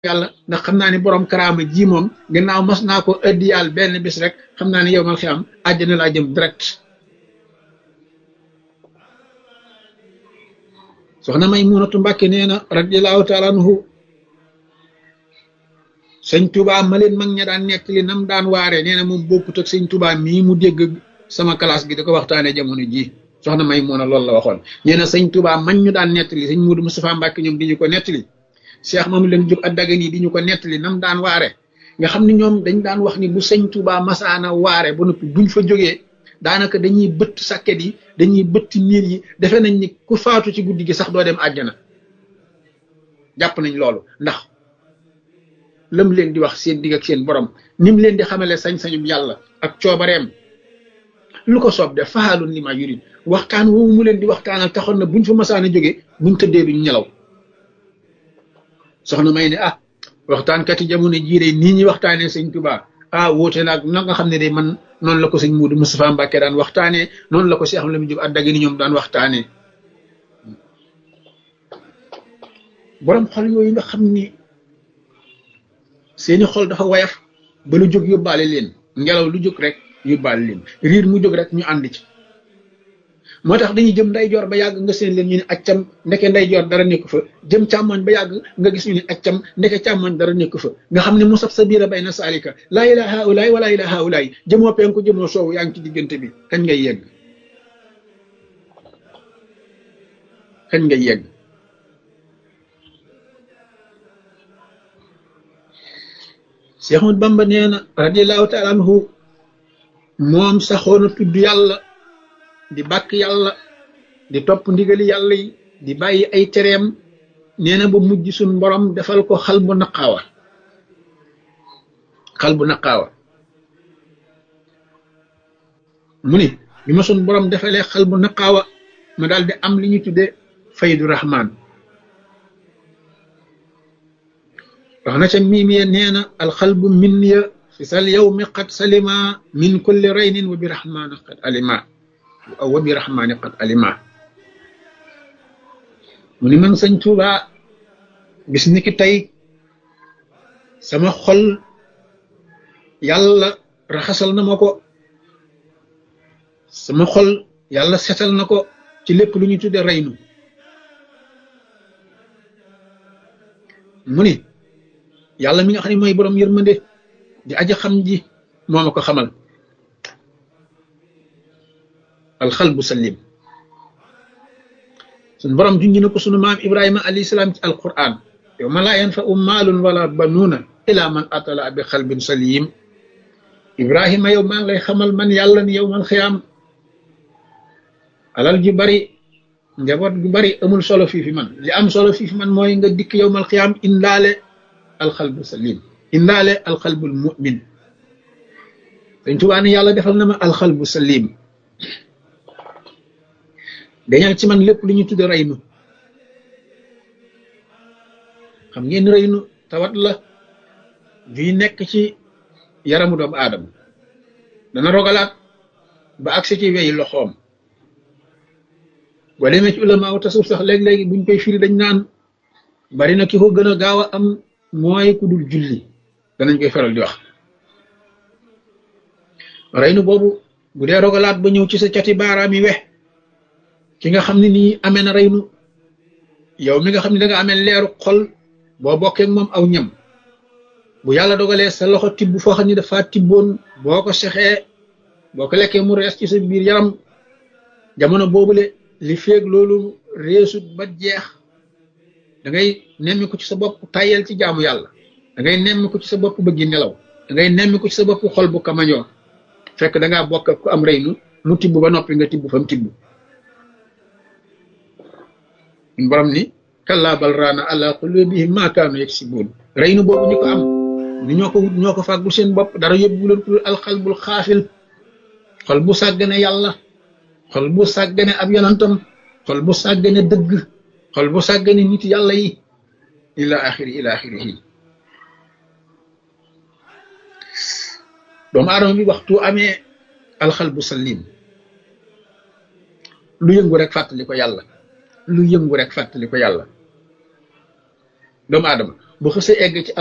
yàlla ndax xam naa ni borom karaama ji moom gannaaw mas naa ko ëddiyaal benn bis rek xam naa ni yow mal xiyam àjjana laa jëm direct soxna may munatu mbàkke nee na radiallahu taala anhu sëñ tubaa ma leen mag ña daan nettali nam daan waare nee na moom bokkut ak sëñ tubaa mii mu dégg sama classe gi da ko waxtaanee jamono ji soxna may mun a loolu la waxoon nee na sëñ tubaa man ñu daan nettali sëñ Muudu Mustafaa Mbàkke ñoom di ñu ko nettali cheikh mamu leen jub addagan yi di ñu ko nettali nam daan waare nga xam ni ñoom dañ daan wax ni bu sëñ tubaa masaana waare ba noppi buñ fa jógee daanaka dañuy bëtt sàkket yi dañuy bëtt niir yi defe nañ ni ku faatu ci guddi gi sax doo dem àjjana jàpp nañ loolu ndax lam leen di wax seen digg ak seen borom nim leen di xamale sañ-sañum yàlla ak coobareem lu ko soob de faalun li ma yurid waxtaan woowu mu leen di waxtaanal taxoon na buñ fa masaan a jógee buñ tëddee duñ ñelaw soxna may ne ah waxtaankat yi jamono jiire nii ñi waxtaanee sëñ Tuubaa ah wóote naag na nga xam ne de man noonu la ko sëñ Muudu Mustafaa Mbàkke daan waxtaanee noonu la ko Cheikh Lamine Jóob Àddagi ni ñoom daan waxtaanee borom xol yooyu nga xam ni seeni xol dafa wayaf ba lu jóg yóbbaale leen ngelaw lu jóg rek yóbbaale leen riir mu jóg rek ñu ànd ci moo tax dañuy jëm ndeyjoor ba yàgg nga seen leen ñu ne accam ndeke ndeyjoor dara nekk fa jëm càmmoñ ba yàgg nga gis ñu ne accam ndeke càmmoñ dara nekk fa nga xam ne mu sab sa biira bay na saalika laa ilaha haulaay wala ilaha haulaay jëmoo penku jëmoo soowu yaa ngi ci diggante bi kañ ngay yegg kañ ngay yegg Cheikh Ahmad Bamba nee na radiallahu taala anhu moom saxoon a tudd yàlla di bàkk yàlla di topp ndigali yàlla yi di bàyyi ay tereem nee na ba mujj suñ borom defal ko xal bu naqaawa xal bu naqaawa mu ni bi ma suñ borom defalee xal bu naqaawa ma daal di am li ñu tudde faydu rahman wax na ca miimiya nee na alxalbu min ya fi sal yawmi qad salima min kulli raynin wa bi rahmani qad alima wa bi rahmani qad alima mu ni man sëñ Tuuba bis ni ki tey sama xol yàlla raxasal na ma ko sama xol yàlla setal na ko ci lépp lu ñu tudde reynu mu ni yàlla mi nga xam ne mooy borom yërmande di aja xam ji moo ma ko xamal alxalbu salim suñ borom junj na ko sunu maam ibrahima alayhi salaam ci alquran yow ma laa yanfau maalun wala banuuna ila man atala bi xalbin salim ibrahima yow maa ngi lay xamal man yàlla ni yow man xiyaam alal ju bari njaboot gu bari amul solo fii fi man li am solo fii fi man mooy nga dikk yow mal xiyaam indaale alxalbu salim indaale alxalbul mumin dañ tubaa ne yàlla defal na ma alxalbu salim dañal ci man lépp lu ñu tudde reynu xam ngeen reynu tawat la juy nekk ci yaramu doomu aadama dana rogalaat ba agsi ci weyi loxoom boo demee ci ulama tasawuf sax léeg-léegi buñ koy firi dañ naan bari na ki ko gën a gaaw a am mooy ku dul julli danañ koy faral di wax reynu boobu bu dee rogalaat ba ñëw ci sa cati baaraam yi wex ki nga xam ne nii amee na reynu yow mi nga xam ne da nga amee leeru xol boo bokkee moom aw ñam bu yàlla dogalee sa loxo tibb foo xam ne dafa tibboon boo ko sexee boo ko lekkee mu rees ci sa biir yaram jamono boobule li feeg loolu reesut ba jeex da ngay nemmi ko ci sa bopp tayel ci jaamu yàlla da ngay nemmi ko ci sa bopp bëggi nelaw da ngay nemmi ko ci sa bopp xol bu kamañoo fekk da ngaa bokk ku am reynu mu tibb ba noppi nga tibb fa mu tibb borom ni kallaa bal raana ala qulubihim ma kaanu yaksibuun reynu boobu ñu ko am ni ñoo ko wut ñoo ko fàggul seen bopp dara yóbbu leen ko alxalbul xaafil xol bu sàggane yàlla xol bu sàggane ab yonantam xol bu sàggane dëgg xol bu sàggane nit yàlla yi ila axiri ila axirihi doomu aadama bi waxtu amee alxalbu salim lu yëngu rek fàttali ko yàlla lu yëngu rek fàttali ko yàlla doomu aadama bu xësee egg ci